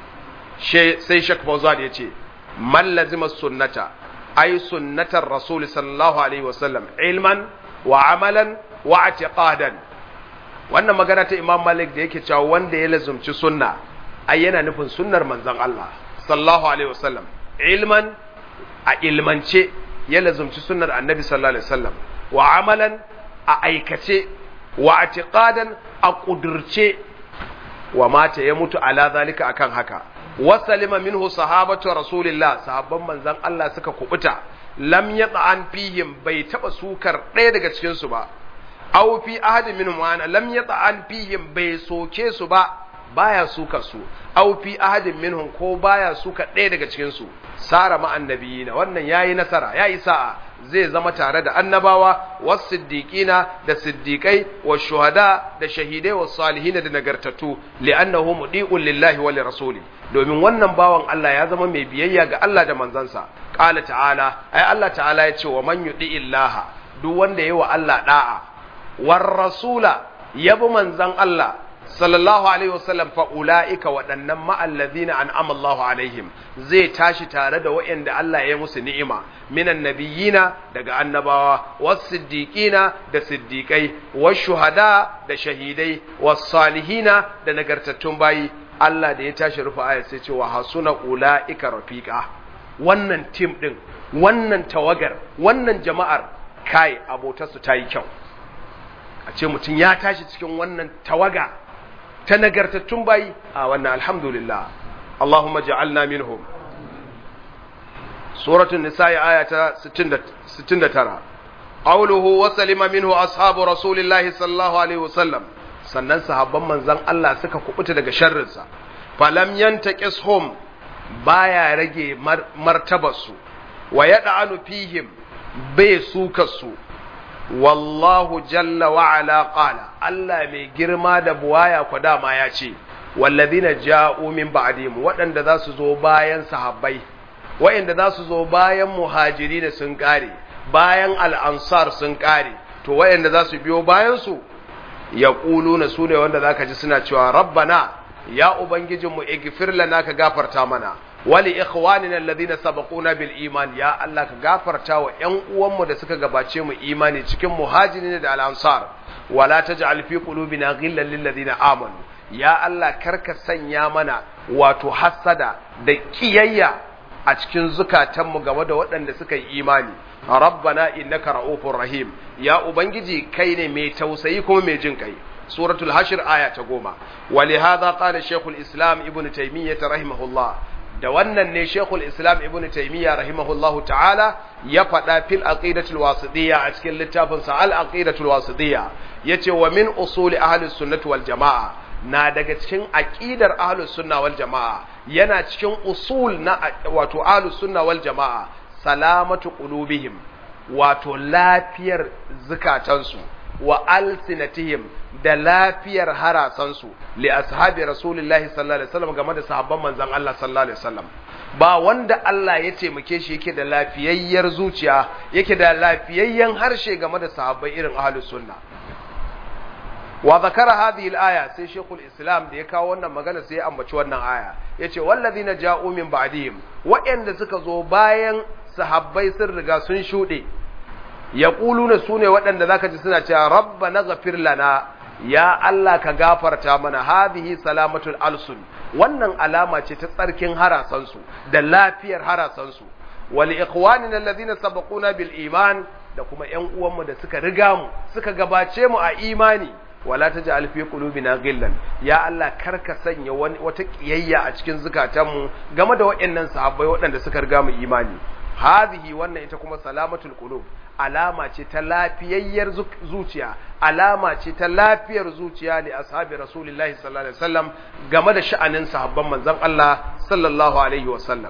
sai shak Fauzan ya ce man lazima sunnata ay sunnatar rasul sallallahu alaihi wasallam ilman wa amalan wa i'tiqadan wannan magana ta imam malik da yake cewa wanda ya lazumci sunna ai yana nufin sunnar manzon Allah sallallahu alaihi wasallam ilman a ilmance ya lazumci sunnar annabi sallallahu alaihi wasallam wa amalan a aikace wa i'tiqadan a kudurce wa mata ya mutu ala zalika akan haka wasalima minhu sahabatu rasulillah sahabban manzon Allah suka kubuta lam yata'an fihim bai taba sukar ɗaya daga cikin su ba aw fi ahadi minhum ana lam yata'an fihim bai soke su ba baya suka su aw fi ahadin minhum ko baya suka ɗaya daga cikin su sara ma annabiyina wannan yayi nasara yayi sa'a zai zama tare da annabawa was siddiqina da siddiqai was shuhada da shahidai was salihina da nagartattu li'annahu mudi'un lillahi wa lirasuli domin wannan bawan Allah ya zama mai biyayya ga Allah da manzansa qala ta'ala ai Allah ta'ala ya ce wa man yudi illaha duk wanda yayi wa Allah da'a war rasula yabi manzan Allah sallallahu alaihi wasallam fa ulaika waɗannan ma'allazina an'ama Allahu alaihim zai tashi tare da waɗanda Allah ya musu ni'ima minan nabiyina daga annabawa was siddiqina da siddiqai was shuhada da shahidai was salihina da nagartattun bayi Allah da ya tashi rufa aya sai ce wa hasuna ulaika rafiqa wannan tim din wannan tawagar wannan jama'ar kai abotarsu ta yi kyau a ce mutum ya tashi cikin wannan tawaga ta nagartattun bayi a wannan alhamdulillah Allahumma ja'alna minhum suratul nisa'i aya ta 69 qawluhu wa salima minhu ashabu rasulillahi sallallahu alaihi wasallam sannan sahabban manzon Allah suka kubuta daga sharrinsa falam yantaqishum baya rage martabarsu wa yad'anu fihim bai suka su wallahu jalla wa ala qala Allah mai girma da buwaya ku dama ya ce wallazina ja'u min ba'dihim waɗanda za su zo bayan sahabbai waɗanda za su zo bayan muhajiri sun kare bayan al'ansar sun kare to waɗanda za su biyo bayan su yaquluna su ne wanda zaka ji suna cewa rabbana ya ubangijinmu igfir lana ka gafarta mana wali ikhwanina alladhina sabaquna bil iman ya Allah ka gafarta wa ƴan uwanmu da suka gabace mu imani cikin muhajirin da al-ansar wala taj'al fi qulubina ghillan lil ladina amanu ya Allah karka sanya mana wato hasada da kiyayya a cikin zukatanmu game da waɗanda suka yi imani rabbana innaka ra'ufur rahim ya ubangiji kai ne mai tausayi kuma mai jin kai suratul hashir aya ta goma ولهذا قال شيخ الإسلام ابن تيمية رحمه الله da wannan ne Sheikhul Islam Ibn Taymiyyah rahimahullahu ta'ala ya faɗa fil aqidatul wasidiyya a cikin littafin sa al aqidatul wasidiyya yace wa min usuli ahlus sunnati wal jamaa na daga cikin aqidar ahlus sunna wal jamaa yana cikin usul na wato ahlus sunna wal jamaa salamatu qulubihim wato lafiyar zukatansu wa alsinatihim da lafiyar harasansu li ashabi rasulillahi sallallahu alaihi wasallam game da sahabban manzon Allah sallallahu alaihi wasallam ba wanda Allah ya taimake shi yake da lafiyayyar zuciya yake da lafiyayyen harshe game da sahabbai irin ahlus sunna wa zakara hadhihi al-aya sai shekul islam da ya kawo wannan magana sai ya ambaci wannan aya yace wallazina ja'u min ba'dihim wa'anda suka zo bayan sahabbai sun riga sun shude yaquluna sune waɗanda zaka ji suna cewa rabbana ghafir lana ya Allah ka gafarta mana hadhihi salamatul alsun wannan alama ce ta tsarkin harasansu da lafiyar harasansu wal ikhwanina alladhina sabaquna bil iman da kuma ƴan uwanmu da suka riga mu suka gabace mu a imani wala taj'al fi qulubina ghillan ya Allah karka sanya wani wata kiyayya a cikin zukatanmu game da waɗannan sahabbai waɗanda suka riga mu imani hadhihi wannan ita kuma salamatul qulub alama ce ta lafiyayyar zuciya alama ce ta lafiyar zuciya ne ashabi rasulullahi sallallahu alaihi wasallam game da sha'anin sahabban manzon Allah sallallahu alaihi wasallam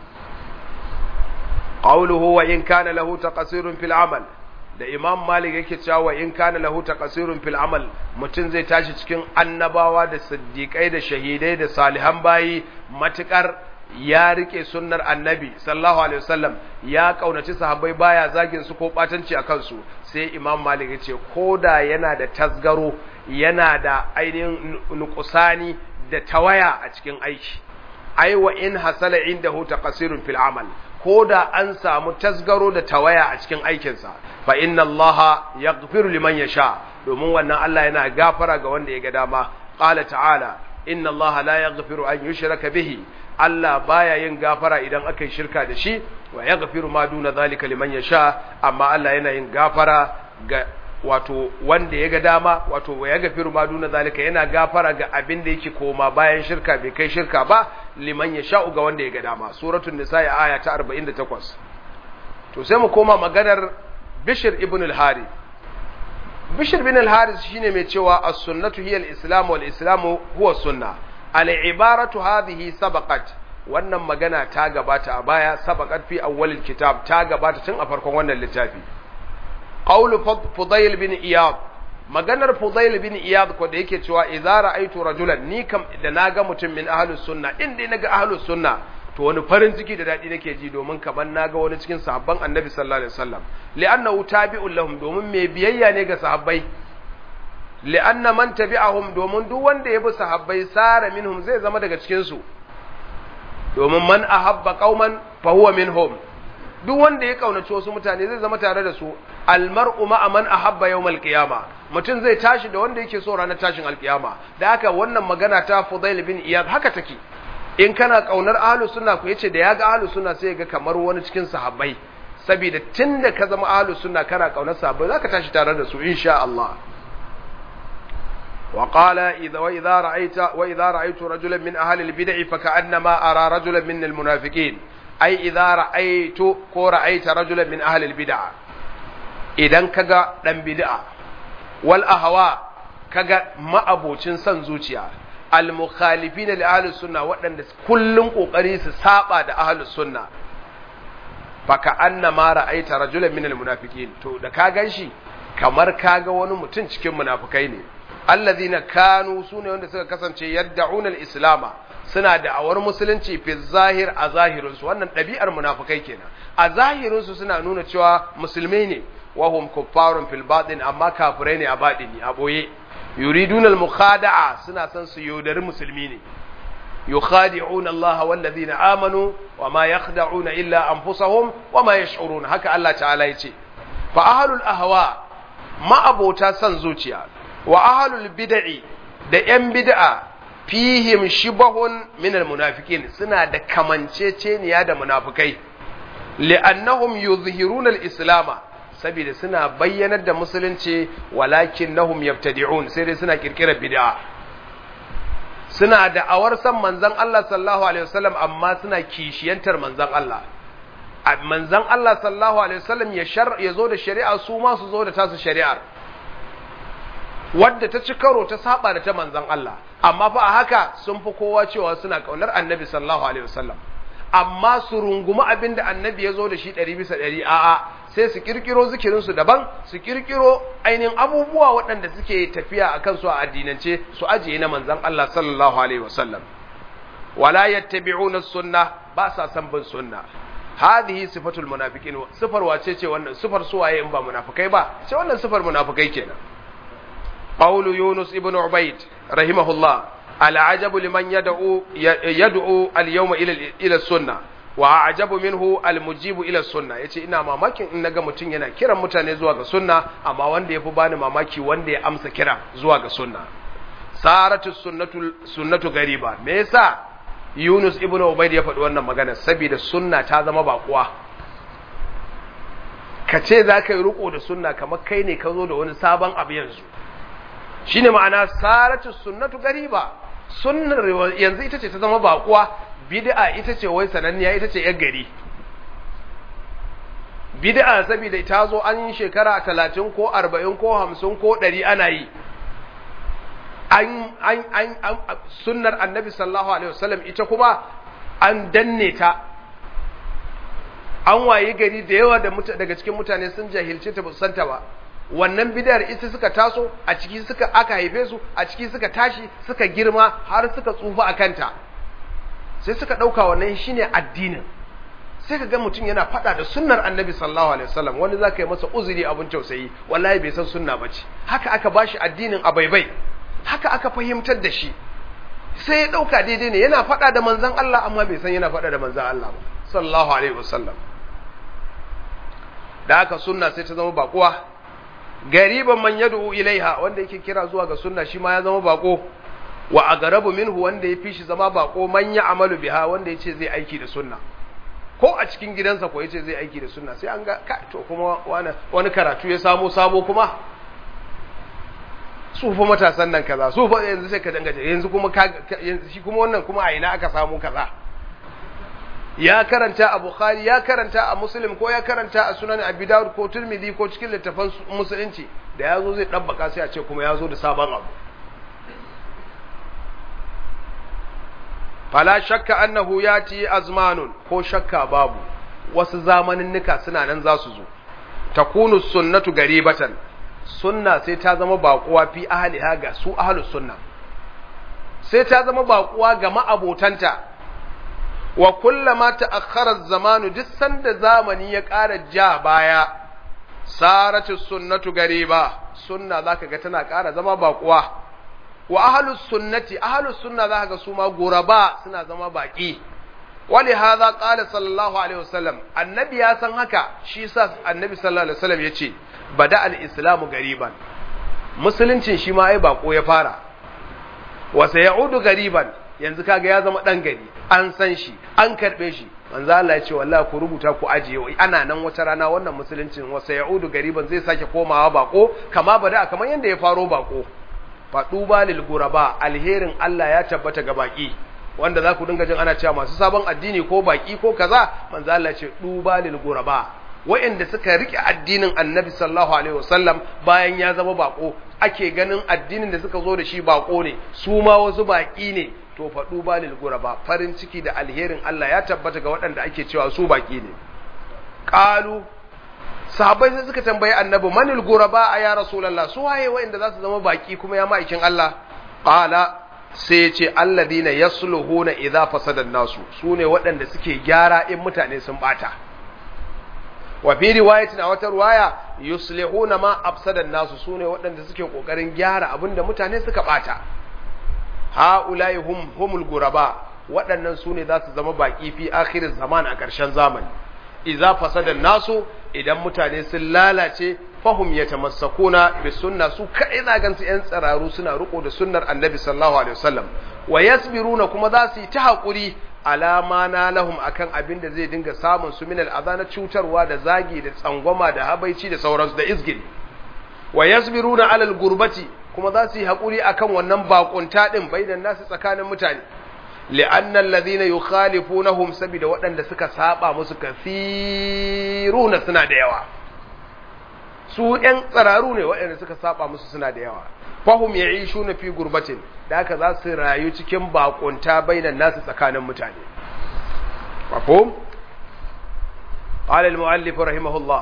qawluhu wa in kana lahu taqsirun fil amal da imam malik yake cewa wa in kana lahu taqsirun fil amal mutum zai tashi cikin annabawa da siddiqai da shahidai da salihan bayi matukar ya rike sunnar annabi sallallahu alaihi wasallam ya kaunaci sahabbai baya zagin su ko batanci a kansu sai imam malik ya ce koda yana da tasgaro yana da ainihin nukusani da tawaya a cikin aiki ai wa in hasala indahu taqsirun fil amal koda an samu tasgaro da tawaya a cikin aikinsa fa inna allaha yaghfiru liman yasha domin wannan Allah yana gafara ga wanda ya ga dama qala ta'ala inna allaha la yaghfiru an yushraka bihi Allah baya yin gafara idan aka yi shirka da shi wa ya gafiru ma duna zalika liman ya sha amma Allah yana yin gafara ga wato wanda ya ga dama wato wa ya gafiru ma duna zalika yana gafara ga abin da yake koma bayan shirka bai kai shirka ba liman ya sha ga wanda ya ga dama suratul nisa aya ta 48 to sai mu koma maganar Bishr ibn al-Harith Bishr ibn al-Harith shine mai cewa as-sunnatu hiya al-islam wal islamu huwa sunnah al'ibaratu hadhihi sabaqat wannan magana ta gabata a baya sabaqat fi awwalil kitab ta gabata tun a farkon wannan littafi qawlu fudayl bin iyad maganar fudayl bin iyad ko da yake cewa idza ra'aytu rajulan ni kam da naga mutum min ahlus sunna in dai naga ahlus sunna to wani farin ciki da dadi nake ji domin kaman naga wani cikin sahabban annabi sallallahu alaihi wasallam li'annahu tabi'un lahum domin mai biyayya ne ga sahabbai li'anna man tabi'ahum domin duk wanda ya bi sahabbai sara minhum zai zama daga cikin su domin man ahabba qauman fa huwa minhum duk wanda ya kaunaci wasu mutane zai zama tare da su almar'u ma'a man ahabba yawmal qiyama mutum zai tashi da wanda yake so ranar tashin alkiyama da haka wannan magana ta Fudail bin Iyad haka take in kana kaunar ahlus sunna ku yace da yaga ahlus sunna sai ga kamar wani cikin sahabbai saboda tunda ka zama ahlus sunna kana kaunar sahabbai zaka tashi tare da su insha Allah وقال إذا وإذا رأيت وإذا رأيت رجلا من أهل البدع فكأنما أرى رجلا من المنافقين أي إذا رأيت كو رأيت رجلا من أهل البدع إذا كجا دم بدع والأهواء كجا ما أبوتين سنزوتيا المخالفين لأهل السنة وأن كلهم قريس سابا أهل السنة فكأنما رأيت رجلا من المنافقين تو da ka ganshi kamar kaga wani mutum cikin munafikai ne allazina kanu sune wanda suka kasance yad'una al-islama suna da'awar musulunci fi zahir a zahirinsu wannan ɗabi'ar munafukai kenan a zahirinsu suna nuna cewa musulmai ne wa hum kuffarun fil batin amma kafirai ne a batini a boye yuriduna al-mukhada'a suna son su yaudari musulmi ne yukhadi'una Allah wal ladina amanu wa ma yakhda'una illa anfusahum wa ma yash'urun haka Allah ta'ala yace fa ahlul ahwa ma abota son zuciya wa ahlul bid'i da yan bid'a fihim shibahun min almunafiqin suna da kamanceceniya da munafikai li'annahum yuzhiruna al-islama saboda suna bayyanar da musulunci walakinnahum yabtadi'un sai dai suna kirkirar bid'a suna da awar san manzon Allah sallallahu alaihi wasallam amma suna kishiyantar manzon Allah manzon Allah sallallahu alaihi wasallam ya shar ya zo da shari'a su ma su zo da tasu shari'ar wadda ta ci karo ta saba da ta manzan Allah amma fa a haka sun fi kowa cewa suna kaunar annabi sallallahu alaihi wasallam amma su rungumi abin da annabi ya zo da shi ɗari bisa ɗari a'a sai su kirkiro zikirinsu daban su kirkiro ainihin abubuwa waɗanda suke tafiya a kansu a addinance su ajiye na manzan Allah sallallahu alaihi wasallam wala yattabi'una sunna ba sa san bin sunna hadhihi sifatul munafiqin sifar wace ce wannan sifar suwaye in ba munafikai ba ce wannan sifar munafikai kenan qawlu yunus ibn ubayd rahimahullah al'ajabu liman yad'u yad'u al-yawma ila ila sunnah wa ajabu minhu almujibu ila sunna yace ina mamakin in naga mutum yana kiran mutane zuwa ga sunna amma wanda yafi bani mamaki wanda ya amsa kira zuwa ga sunna saratu sunnatu sunnatu gariba me yasa Yunus ibn Ubayd ya faɗi wannan magana saboda sunna ta zama bakuwa ka ce za ka yi riko da sunna kamar kai ne ka zo da wani sabon abu yanzu shine ma'ana saratu sunnatu gariba sunnar yanzu ita ce ta zama bakuwa bid'a ita ce wai sananniya ita ce yar gari bid'a saboda ta zo an yi shekara talatin ko arba'in ko hamsin ko ɗari ana yi an an an sunnar annabi sallallahu alaihi wasallam ita kuma an danne ta an wayi gari da yawa daga cikin mutane sun jahilce ta santa ba wannan bid'ar ita suka taso a ciki suka aka haife su a ciki suka tashi suka girma har suka tsufa a kanta sai suka ɗauka wannan shine addinin sai ka ga mutum yana faɗa da sunnar annabi sallallahu alaihi wasallam wani za ka yi masa uzuri abin tausayi wallahi bai san sunna ba ce haka aka bashi addinin a baibai haka aka fahimtar da shi sai ya ɗauka daidai ne yana faɗa da manzan Allah amma bai san yana faɗa da manzan Allah ba sallallahu alaihi wasallam da haka sunna sai ta zama baƙuwa gariban man yad'u ilaiha wanda yake kira zuwa ga sunna shi ma ya zama baƙo wa agarabu minhu wanda ya fi shi zama bako man ya amalu biha wanda ya ce zai aiki da sunna ko a cikin gidansa ko ya ce zai aiki da sunna sai an ga ka to kuma wani, wani karatu ya samo sabo kuma su fa matasan nan kaza su fa yanzu sai ka danga yanzu kuma yanzu shi kuma wannan kuma a ina aka samu kaza ya karanta a bukhari ya karanta a muslim ko ya karanta a sunan abi dawud ko tirmidhi ko cikin littafan musulunci da yazo zai dabbaka sai a ce kuma yazo da sabon abu fala shakka annahu yati azmanun ko shakka babu wasu zamaninnika suna nan za su zo takunu sunnatu garibatan sunna sai ta zama baƙuwa fi ahliha ga su ahlus sunna sai ta zama baƙuwa ga ma'abotanta wa kullama ta'akhkhara zamanu duk sanda zamani ya ƙara ja baya saratu sunnatu gariba sunna zaka ga tana ƙara zama baƙuwa wa ahlus sunnati ahlus sunna zaka ga su ma guraba suna zama baki wali hadha qala sallallahu alaihi wasallam annabi ya san haka shi yasa annabi sallallahu alaihi wasallam yace bada al-islamu gariban musuluncin shi ma ai bako ya fara wa sayaudu gariban yanzu kaga ya zama dan gari an san shi an karbe shi manzo Allah ya ce wallahi ku rubuta ku ajiye ana nan wata rana wannan musuluncin wa sayaudu gariban zai sake komawa bako kama bada kamar yanda ya faro bako faɗuba lil guraba alherin Allah ya tabbata ga baki wanda za ku dinga jin ana cewa masu sabon addini ko baki ko kaza manzo Allah ce duba lil guraba wa'anda suka rike addinin Annabi sallallahu alaihi wasallam bayan ya zama bako ake ganin addinin da suka zo da shi bako ne su ma wasu baki ne to faɗu ba lil guraba farin ciki da alherin Allah ya tabbata ga waɗanda ake cewa su baki ne qalu sahabbai sai suka tambayi annabi manil guraba a ya rasulullah su waye wa'anda za su zama baki kuma ya ma'aikin Allah qala sai ya ce alladina yasluhuna idza fasada nasu sune waɗanda suke gyara in mutane sun bata wa fi riwayatin a wata riwaya yuslihuna ma afsada nasu sune waɗanda suke kokarin gyara abinda mutane suka bata haula'i hum humul guraba waɗannan sune za su zama baki fi akhirin zaman a ƙarshen zamani idza fasada nasu idan mutane sun lalace fahum yatamassakuna bi sunna su kai na gansu yan tsararu suna riko da sunnar annabi sallallahu alaihi wasallam wa yasbiruna kuma za su yi ta hakuri alama na lahum akan abin da zai dinga samun su min al'adha cutarwa da zagi da tsangwama da habaici da sauransu da izgil wa yasbiruna alal gurbati kuma za su yi hakuri akan wannan bakunta din bainan nasu tsakanin mutane li'anna alladhina yukhalifunahum sabida waɗanda suka saba musu kafiruna suna da yawa su ƴan tsararu ne waɗanda suka saba musu suna da yawa fahum ya'ishuna fi gurbatin da haka za su rayu cikin bakunta bainan nasu tsakanin mutane mafhum قال المؤلف رحمه الله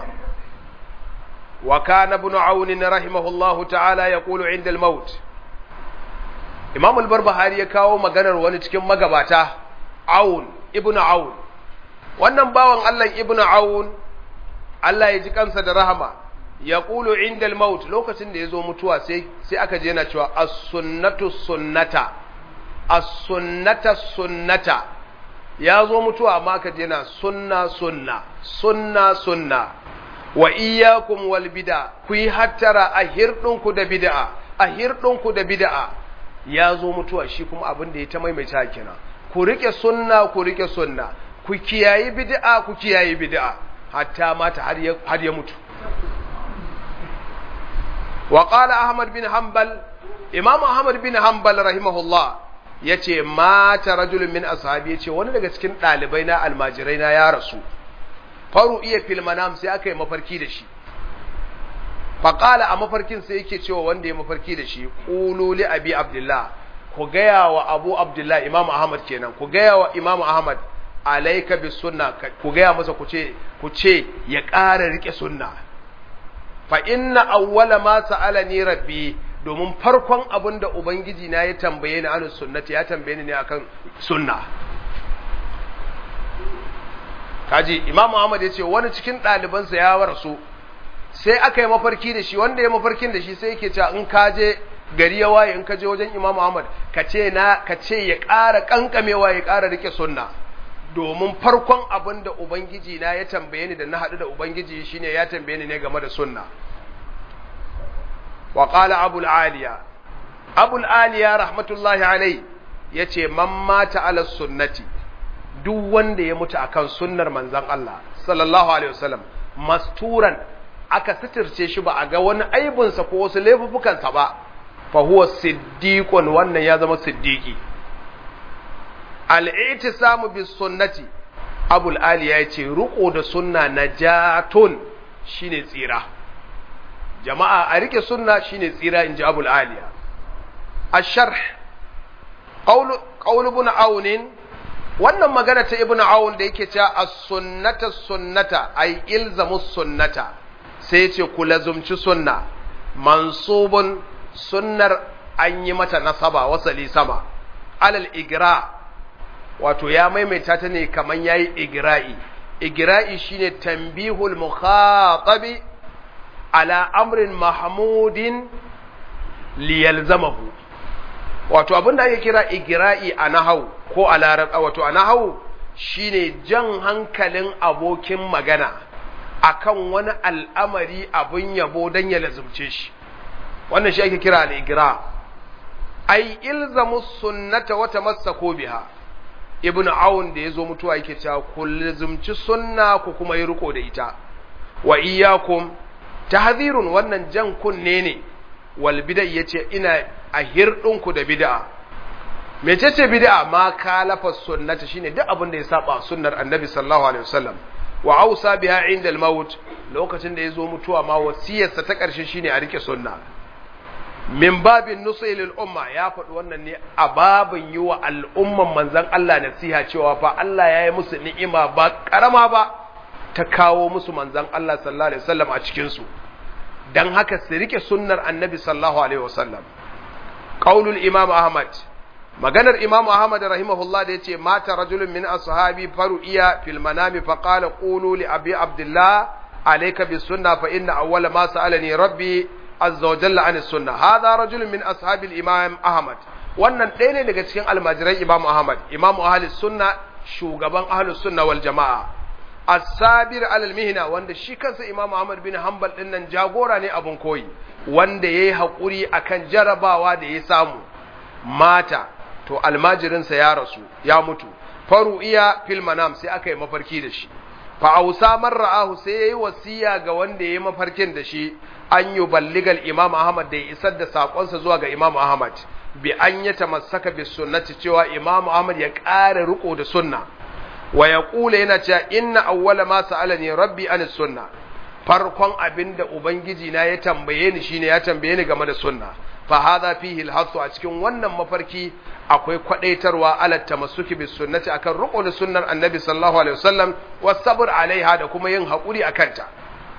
وكان ابن عون رحمه الله تعالى يقول عند الموت Imam al-Barbahari ya kawo maganar wani cikin magabata Aun ibn Aun wannan bawan Allah ibn Aun Allah ya ji kansa da rahama yaqulu inda al-maut lokacin da yazo mutuwa sai sai aka je yana cewa as-sunnatu sunnata as-sunnata sunnata yazo mutuwa amma aka je yana sunna sunna sunna sunna wa iyyakum wal bid'a ku yi hattara a hirdinku da bid'a a hirdinku da bid'a yazo mutuwa shi kuma abin da ya ta maimaita kenan ku rike sunna ku rike sunna ku kiyayi bid'a ku kiyayi bid'a hatta mata har ya har ya mutu wa qala ahmad bin hanbal imam ahmad bin hanbal rahimahullah yace mata rajulun min ashabi yace wani daga cikin dalibai na almajirai na ya rasu faru iya fil manam sai aka yi mafarki da shi faqala a mafarkin sai yake cewa wanda ya mafarki da shi qulu li abi abdullah ku gaya wa abu abdullah imam ahmad kenan ku gaya wa imam ahmad alaika bis sunna ku gaya masa ku ce ku ce ya ƙara rike sunna fa inna awwala ma sa'alani rabbi domin farkon abin da ubangiji na ya tambaye ni anus sunnati ya tambaye ni ne akan sunna kaji imam Muhammad ya ce wani cikin ɗalibansa ya rasu sai aka yi mafarki da shi wanda ya mafarkin da shi sai yake cewa in ka je gari ya waye in ka je wajen imam Muhammad ka ce na ka ce ya ƙara kankamewa ya ƙara rike sunna domin farkon abin da ubangiji na ya tambaye ni da na haɗu da ubangiji shine ya tambaye ni ne game da sunna wa qala abul aliya abul aliya rahmatullahi alai yace man mata ala sunnati duk wanda ya mutu akan sunnar manzon Allah sallallahu alaihi wasallam masturan aka sitirce shi ba a ga wani aibinsa ko wasu laifukansa ba fa huwa siddiqun wannan ya zama siddiqi al-i'tisamu bis sunnati abul ali ya ce riko da sunna najatun shine tsira jama'a a rike sunna shine tsira inji abul aliya ash-sharh qawl qawl ibn aun wannan magana ta ibn aun da yake cewa as-sunnata sunnata ay ilzamu sunnata sai yace ku lazumci sunna mansubun sunnar an yi mata nasaba wasali sama alal igra wato ya maimaita ta ne kaman yayi igra'i igra'i shine tanbihul mukhatabi ala amrin mahmudin liyalzamahu wato abinda ake kira igra'i a nahau ko a larab wato a nahau shine jan hankalin abokin magana akan wani al'amari abin yabo don ya lazumce shi wannan shi ake kira al-igra ai ilzamu sunnata wa tamassaku biha ibnu aun da yazo mutuwa yake cewa ku lazumci sunna ku kuma yi riko da ita wa iyyakum tahdhirun wannan jan kunne ne wal bid'a yace ina a hirdinku da bid'a mecece bid'a ma kalafa sunnata shine duk abin da ya saba sunnar annabi sallallahu alaihi wasallam wa ausa biha inda al-maut lokacin da yazo mutuwa ma wasiyarsa ta karshe shine a rike sunna min babin nusi lil umma ya faɗi wannan ne a babin yi wa al'umman manzon Allah nasiha cewa fa Allah ya yi musu ni'ima ba karama ba ta kawo musu manzon Allah sallallahu alaihi wasallam a cikin su dan haka su rike sunnar annabi sallallahu alaihi wasallam qaulul imam ahmad maganar imam ahmad rahimahullah da yace mata rajulun min ashabi faru'iya fil manami fa qala qulu li abi abdullah alayka bis sunna fa inna awwala ma sa'alani rabbi azza wa jalla an sunna hadha rajulun min ashabi al imam ahmad wannan ɗaya ne daga cikin almajiran imam ahmad imam ahli sunna shugaban ahli sunna wal jama'a as-sabir alal mihna wanda shi kansa imam ahmad bin hanbal din nan jagora ne abun koyi wanda yayi hakuri akan jarabawa da ya samu mata to almajirinsa ya rasu ya mutu faru iya fil manam sai aka yi mafarki da shi fa ausa man ra'ahu sai yayi wasiya ga wanda yayi mafarkin da shi an yi balligal imam ahmad da ya isar da sakonsa zuwa ga imam ahmad bi an ya tamassaka bis sunnati cewa imam ahmad ya ƙara riko da sunna wa ya kula yana cewa inna awwala ma sa'alani rabbi an sunna farkon abinda ubangiji na ya tambaye ni shine ya tambaye ni game da sunna fa hadha fihi al a cikin wannan mafarki akwai kwadaitarwa ala tamassuki bis sunnati akan riko da sunnar annabi sallallahu alaihi wasallam was sabr alaiha da kuma yin hakuri akan ta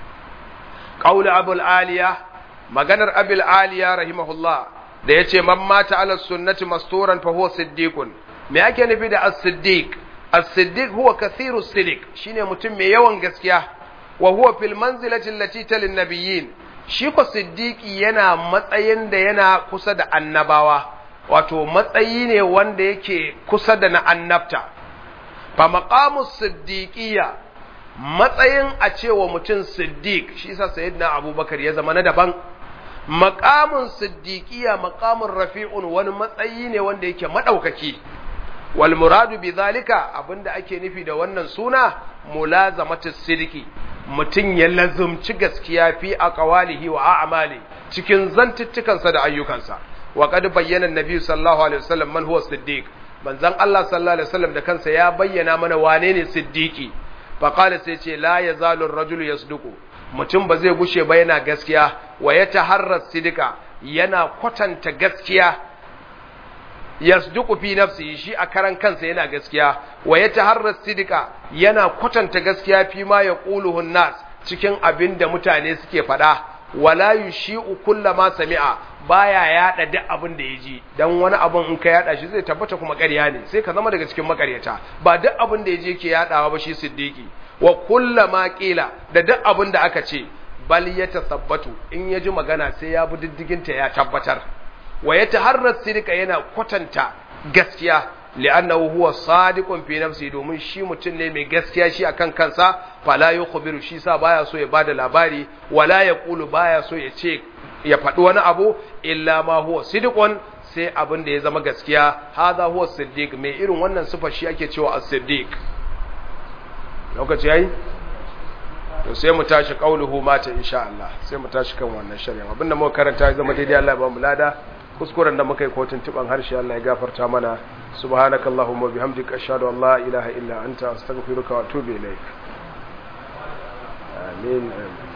qaul abul aliya maganar abul aliya rahimahullah da yace man mata ala sunnati masturan fa huwa siddiqun me ake nufi da as-siddiq as-siddiq huwa kathiru siddiq shine mutum mai yawan gaskiya wa huwa fil manzilati allati talin nabiyyin shi ko siddiqi yana matsayin da yana kusa da annabawa wato matsayi ne wanda yake kusa da na annabta fa maqamu siddiqiyya matsayin a cewa mutum siddiq shi yasa sayyidina abubakar ya zama na daban maqamun siddiqiyya maqamun rafi'un wani matsayi ne wanda yake madaukaki wal muradu bi zalika abinda ake nufi da wannan suna mulazamatu siddiqi mutum ya lazumci gaskiya fi aqwalihi wa a'mali cikin zantuttukansa da ayyukansa wa qad bayyana annabi sallallahu alaihi wasallam man huwa siddiq manzon Allah sallallahu alaihi wasallam da kansa ya bayyana mana wane ne siddiqi fa qala sai ce la yazalu ar-rajulu yasduqu mutum ba zai gushe ba yana gaskiya wa yataharra sidika yana kwatanta gaskiya yasduqu fi nafsihi shi a karan kansa yana gaskiya wa yataharra sidika yana kwatanta gaskiya fi ma yaquluhu nas cikin abin da mutane suke faɗa wala yushi'u kullama sami'a baya yada duk abin da yaji dan wani abin in ka yada shi zai tabbata kuma ƙarya ne sai ka zama daga cikin makaryata ba duk abin da yaji yake yadawa ba shi siddiqi wa kullama qila da duk abin da aka ce bal yatasabbatu in yaji magana sai ya bi diddigin ta ya tabbatar wa yataharra sidika yana kwatanta gaskiya li'annahu huwa sadiqun fi nafsi domin shi mutum ne mai gaskiya shi akan kansa fala yukhbiru shi sa baya so ya bada labari wala yaqulu baya so ya ce ya faɗi wani abu illa ma huwa sidqun sai abin da ya zama gaskiya hadha huwa siddiq mai irin wannan sifa shi ake cewa as-siddiq lokaci yayi to sai mu tashi qauluhu mata insha Allah sai mu tashi kan wannan shari'a abinda muka karanta ya zama daidai Allah ya ba mu lada kuskuren da muka yi kotun tuban harshe Allah ya gafarta mana subhanakallahumma bihamdika ashhadu an la ilaha illa anta astaghfiruka wa atubu ilaik amin amin